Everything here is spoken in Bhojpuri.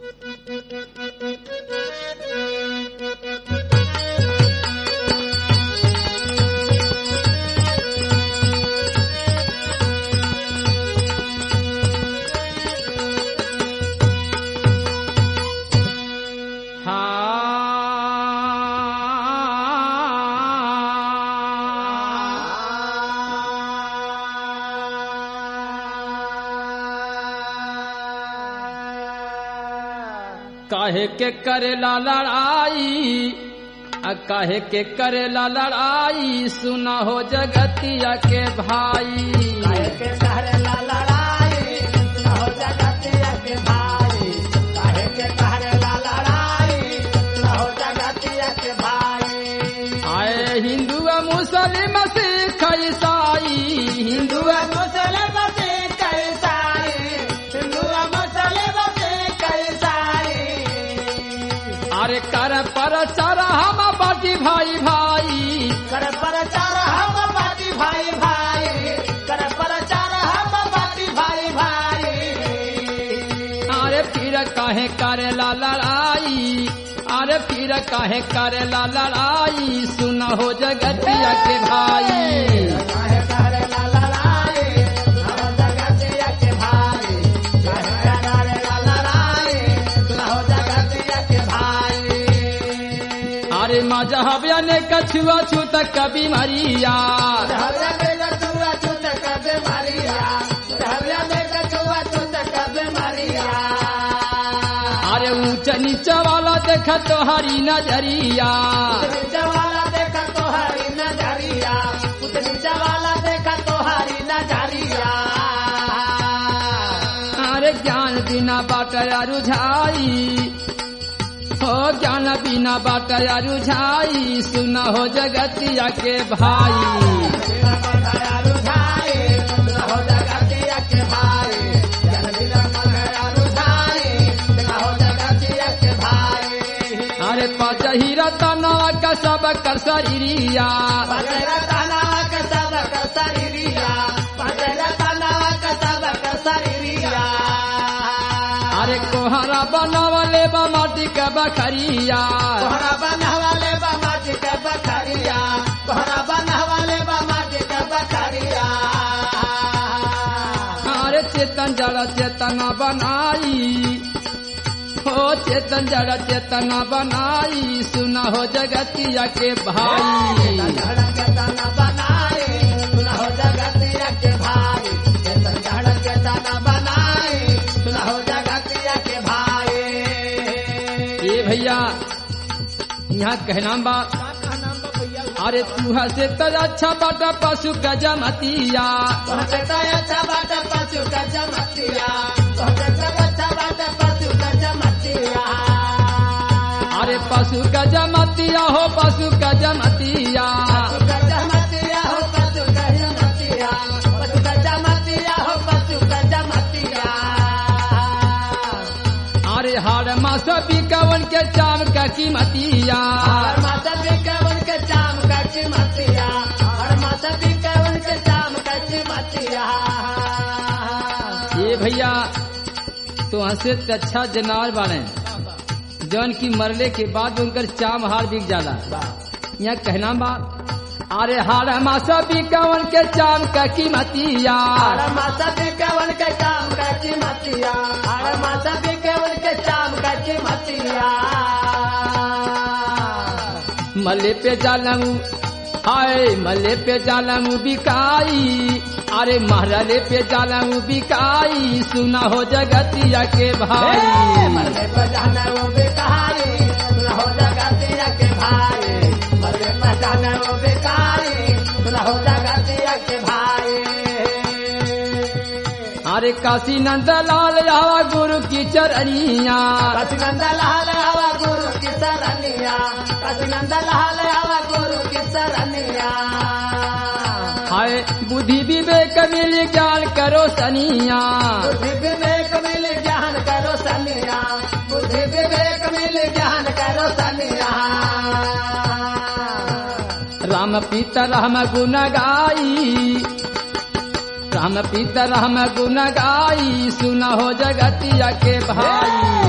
काहे के करेला लड़ाई आ काहे के करेला लड़ाई सुना हो जगतिया के भाई काहे के करेला लड़ाई न हो जगतिया के भाई काहे के करेला लड़ाई न हो जगतिया के भाई आए हिंदू मुसलिम सिख ईसाई हिंदू मुसलिम से कैसाई हिंदू मुसलिम से कैसाई अरे कर पर चर हम बाटी भाई भाई कर प्रचार हम बाटी भाई भाई कर प्रचार हम बाटी भाई भाई अरे फिर काहे करेला लड़ाई अरे फिर काहे करेला लड़ाई सुना हो जगतिया के भाई काहे करेला लड़ाई हम जगतिया के भाई काहे करेला लड़ाई न हो जगतिया के भाई अरे मजहबिया ने कछुआ छूत कभी मरिया हरिया में कछुआ छूत कबे मारिया हरिया में कछुआ छूत कबे मारिया अरे ऊंच नीचा वाला देखा तो हरी नजरिया वाला देखा तो हरी नजरिया नीचा वाला देखा तो हरी नजरिया अरे ज्ञान बिना बाटया रुझाई हो ज्ञान बिना बाटया रुझाई सुना हो जगतिया के भाई अरे पाचही रतनवा का सब कर शरीरिया अरे कोहरा बनावले बा माटी के बखरिया अरे चेतन जड़ चेतना बनाई हो चेतन जड़ चेतना बनाई सुना हो जगतिया के भाई ये भैया यहाँ कहना बा अरे तू से तो अच्छा बाटा पशु का जमतिया अरे पशु का जमतिया हो पशु का जमतिया अरे हार मास बिकवन के चाम का कीमतिया ये भैया तो हंसे तो अच्छा जनावर बाने जौन की मरले के बाद उनकर चाम हार बिक जाला यहाँ कहना बा अरे हार मासा बिकवन के चाम का कीमतिया मले पे जालमू हाय मले पे जालमू बिकाई अरे महरले पे जालमू बिकाई सुना हो जगतिया के भाई अरे काशी नंद लाल आवा गुरु की चरनिया लाल हवा गुरु की सरनिया कसिनंद लाल हवा गुरु की सरनिया हाय बुद्धि विवेक मिल ज्ञान करो सनिया बुद्धि विवेक मिल ज्ञान करो सनिया बुद्धि विवेक मिल ज्ञान करो सनिया राम पीता राम गुण गाई राम पीता राम गुण गाई सुना हो जगतिया के भाई